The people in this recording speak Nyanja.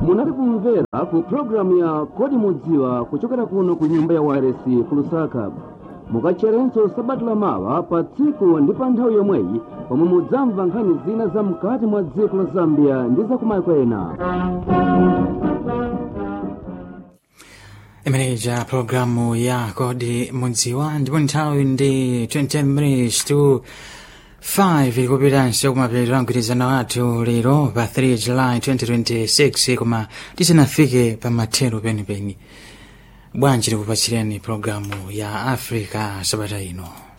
munali kumvera ku programu ya kodi mudziwa kuchokera kuno ku nyumba ya wireless ku lusaka mukatcherenso sabata lamawa pa tsiku ndi pa nthawi yomweyi pomwe mudzamva nkhani zina za mkati mwa dziko la zambia ndi za kumayiko ena imeneja programu ya kodi mudziwa ndipo nthawi ndi 20 minutes to 5 ilikupitanso kumapeto mgwirizano wathu lero pa 3 july 2026 koma tisanafike pa mathero penipeni bwanji tikupatsireni programu ya africa sabata ino